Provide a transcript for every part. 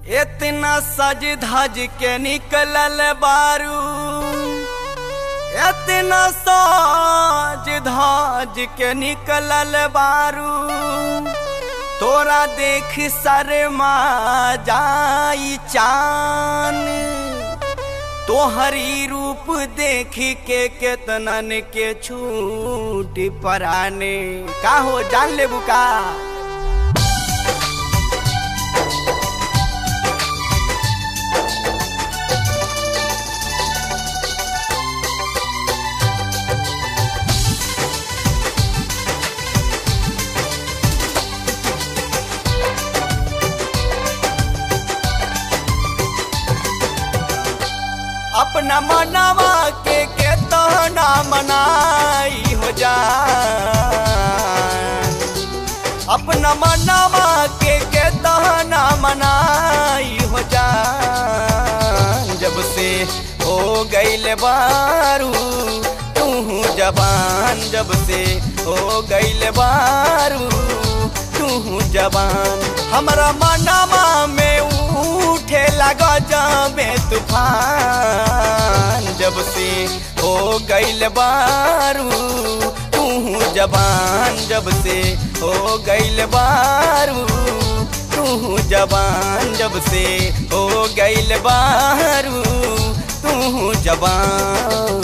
इतना सज धज के निकलल बारू इतना सज धज के निकलल बारू तोरा देख शर्मा जाई चान तोहरी रूप देख के केतनन के छूट पराने का हो जान ले बुका अपना मनावा के के तहना मनाई हो जा अपना मनावा के के तहना मनाई हो जा जब से हो गईल बारू तू जबान जब से हो गईल बारू तू जबान हमारा मनावा में उठे लगा जाबे तूफान जब से हो गईल बारू तू जबान जब से हो गईल बारू तू जबान जब से हो गईल बारू तू जबान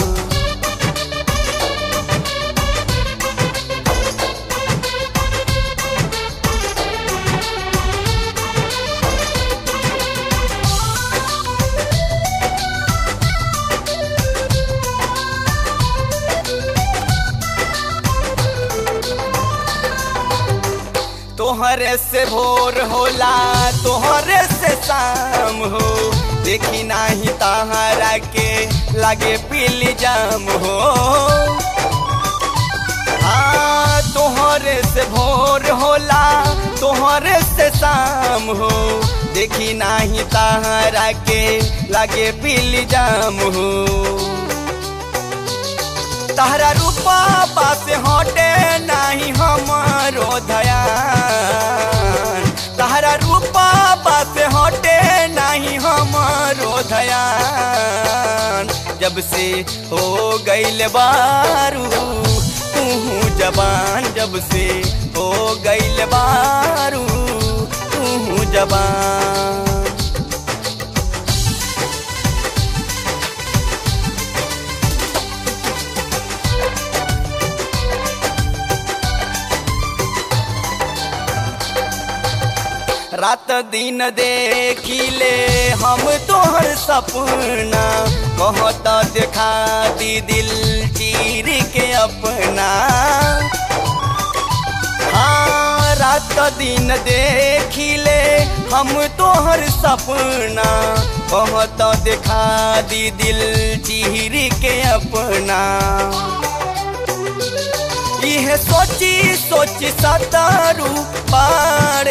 तोहरे से भोर होला तोहरे से शाम हो देखी नाही तहरा के लागे पीली जाम हो हाँ तोहरे से भोर होला तोहरे से शाम हो देखी नाही तहरा के लागे पीली जाम हो तहरा रूपा बात हटे नहीं हमारो धयान तहरा रूपा बात हटे नहीं हमारो धयान जब से हो गईल बारू तू जबान जब से हो गईल बारू तू जबान रात दिन देखिले हम तोहर सपना कहत देखा दी दिल चीर के अपना हाँ रात दिन देखिले हम तोहर सपना कहत देखा दी दिल चीर के अपना यह सोची सोची सतारू पारे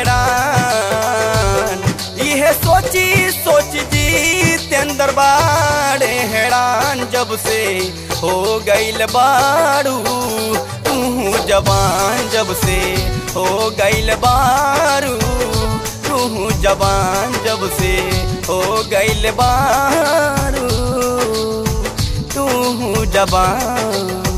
हैरान यह सोची सोच जीतेंद्र बाड़े हैरान जब से हो गईल बारू तू जवान जब से हो गईल बारू तू जवान जब से हो गईल बारू तू जवान